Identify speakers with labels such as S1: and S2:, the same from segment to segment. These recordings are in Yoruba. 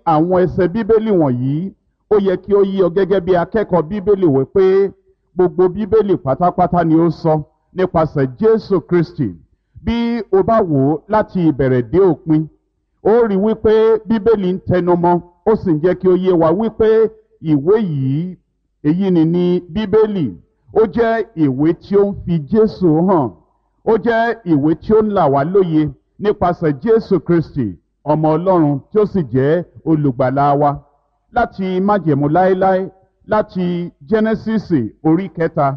S1: àwọn ẹsẹ̀ bíbélì wọ̀nyí ó yẹ kí ó yí ọ gẹ́gẹ́ bí akẹ́kọ̀ọ́ bíbélì wí pé gbogbo bíbélì pátápátá ni ó sọ nípasẹ̀ jésù kristi bí o bá wò ó láti ìbẹ̀rẹ̀ dé òpin ó rí wípé bíbélì ń tẹnumọ́ ó sì ń jẹ́ kí ó yé wa wípé ìwé yìí èyí ni ní bíbélì ó jẹ́ ìwé tí ó ń fi jésù hàn ó jẹ́ ìwé tí ó ń là wá lóye nípasẹ̀ jésù kristi ọmọ ọlọ́run tí ó sì jẹ́ olùgbàlà wa láti májẹ̀mú láéláé láti jẹ́nẹ́sísì orí kẹta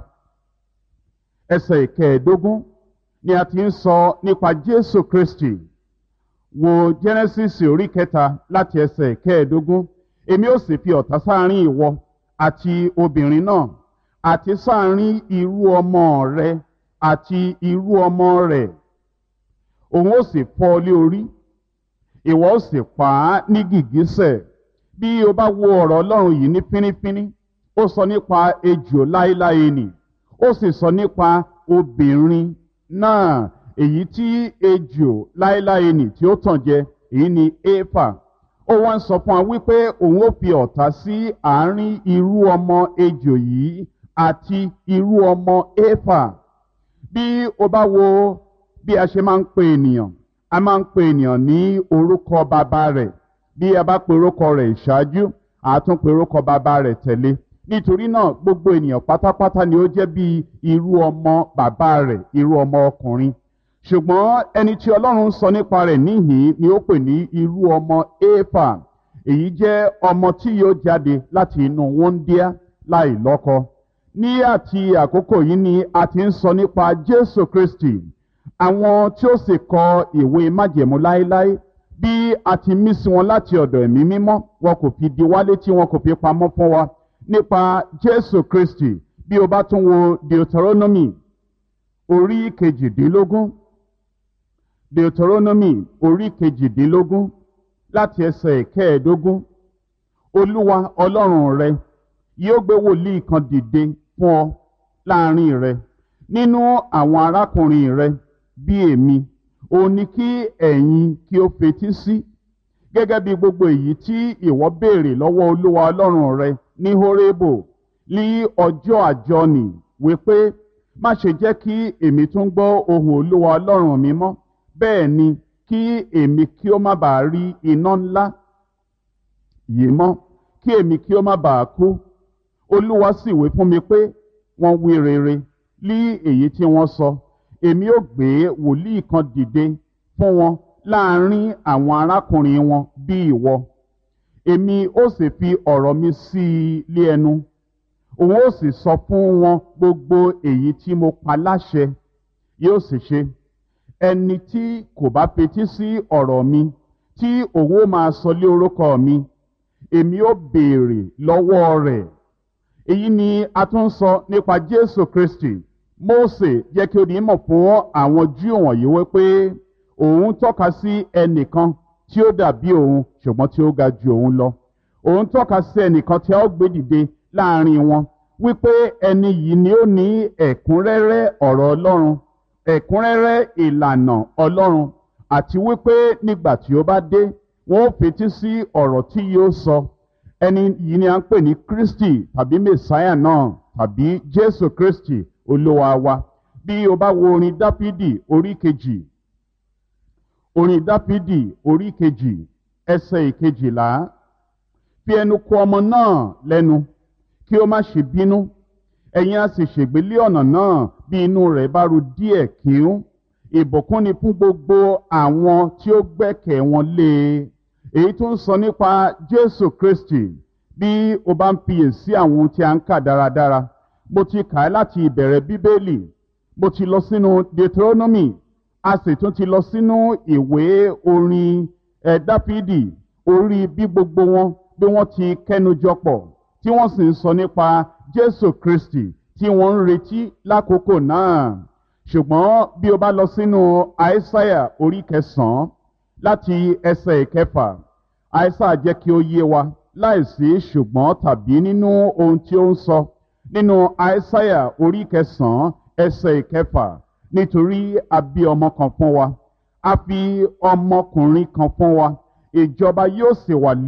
S1: ẹsẹ̀ ìkẹẹ̀ẹ́dógún ni a ti ń sọ nípa jésù kristi wo jẹ́nẹ́sísì orí kẹta láti ẹsẹ̀ ìkẹẹ̀ẹ́dógún èmi ó sì fi ọ̀tá sáárín ìwọ àti obìnrin náà àti sáárín irú ọmọ rẹ àti irú ọmọ rẹ òun ó sì fọ́ ọ lé orí ìwọ ó sì pa á ní gìgísẹ̀ bí o bá wo ọ̀rọ̀ ọlọ́run yìí ní fínífíní ó sọ nípa ejò láéláé nì ó sì sọ nípa obìnrin náà èyí tí ejò láéláé nì tí ó tàn jẹ èyí ni éfà ó wá ń sọ fún wa wípé òun ó fi ọ̀tá sí àárín irú ọmọ ejò yìí àti irú ọmọ éfà bí o bá wo bí a ṣe máa ń pe ènìyàn a máa ń pe ènìyàn ní orúkọ bàbá rẹ̀ bí a bá pe orúkọ rẹ̀ ìṣáájú àtún pe orúkọ bàbá rẹ̀ tẹ̀lé nítorí náà gbogbo ènìyàn pátápátá ni ó jẹ́ bí irú ọmọ bàbá rẹ̀ irú ọmọ ọkùnrin ṣùgbọ́n ẹni tí ọlọ́run sọ nípa rẹ̀ níhìn ni ó pè ní irú ọmọ éfà èyí jẹ́ ọmọ tí yóò jáde láti inú wọ́ndíá láì lọ́kọ ní àti àkókò yìí ni a ti ń sọ nípa jésù kristi àwọn tí ó sì kọ ìwé májẹ̀mú láéláé bí a ti mí sí wọn láti ọ̀dọ̀ ẹ̀mí mímọ́ wọn kò fi di wálé tí wọn kò fi pamọ́ fún wa nípa jésù kristi bí o bá tún wo deuteronomy orí kejìdínlógún deuteronomy orí kejìdínlógún láti ẹsẹ̀ kẹẹ̀ẹ́dógún olúwa ọlọ́run rẹ yóò gbé wòlíì kan dìde fún ọ láàrin rẹ nínú àwọn arákùnrin rẹ bí èmi òun ni kí ẹ̀yin kí ó fetí sí gẹ́gẹ́ bí gbogbo èyí tí ìwọ béèrè lọ́wọ́ olúwa ọlọ́run rẹ ní horebo ní ọjọ́ àjọnì wípé má ṣe jẹ́ kí èmi tún gbọ́ ohùn olúwa ọlọ́run mi mọ́ bẹ́ẹ̀ ni kí èmi kí ó má bàa rí iná ńlá yìí mọ́ kí èmi kí ó má bàa kú olúwa sì wí fún mi pé wọ́n wí rere lí èyí tí wọ́n sọ èmi ó gbé wòlíì kan dìde fún wọn láàrin àwọn arákùnrin wọn bí ìwọ èmi ó sì fi ọ̀rọ̀ mi sí i lé ẹnu òun ó sì sọ fún wọn gbogbo èyí tí mo pa láṣẹ yóò sì ṣe ẹni tí kò bá fetí sí ọ̀rọ̀ mi tí òun ó máa sọ lé orúkọ mi èmi ó béèrè lọ́wọ́ rẹ̀ èyí ni a tún sọ nípa jésù kristi mose jẹ́ kí ó di mọ̀ fún àwọn júù wọ̀nyí wípé òun tọ́ka sí ẹnìkan tí ó dàbí òun ṣùgbọ́n tí ó ga ju òun lọ òun tọ́ka sí ẹnìkan tí a ó gbé dìde láàrin wọn wípé ẹni yìí ni ó ní ẹ̀kúnrẹ́rẹ́ ọ̀rọ̀ ọlọ́run ẹ̀kúnrẹ́rẹ́ ìlànà ọlọ́run àti wípé nígbà tí ó bá dé wọn ó fetí sí ọ̀rọ̀ tí yóò sọ ẹni yìí ni a ń pè ní kristi tàbí messiah náà tàbí jésù kristi olúwa wa bí o bá wo orin dáfídì orí kejì orin dáfídì orí kejì ẹsẹ̀ ìkejìlá fi ẹnu kò ọmọ náà lẹ́nu kí ó má ṣe bínú ẹ̀yin á sì ṣègbélé ọ̀nà náà bí inú rẹ̀ bá ru díẹ̀ kíún ìbùkún ni fún gbogbo àwọn tí ó gbẹ́kẹ̀ wọn lé e èyí tó ń sọ nípa jésù kristi bí o bá ń fiyèsí àwọn ohun tí a ń kà dáradára mo ti kà á láti ìbẹ̀rẹ̀ bíbélì mo ti lọ sínú deuteronomy a sì tún ti lọ sínú ìwé orin ẹ̀ dáfídì orí bí gbogbo wọn bí wọ́n ti kẹ́nujọ pọ̀ tí wọ́n sì ń sọ nípa jésù kristi tí wọ́n ń retí lákòókò náà ṣùgbọ́n bí o bá lọ sínú àìsáyà orí kẹsàn-án láti ẹsẹ̀ ìkẹfà àìsáyà jẹ́ kí ó yé wa láìsí ṣùgbọ́n tàbí nínú ohun tí ó ń sọ nínú àìsáyà orí kẹsàn-án ẹsẹ̀ ìkẹfà nítorí a bí ọmọ kan fún wa a fi ọmọkùnrin kan fún wa ìjọba yóò sì wà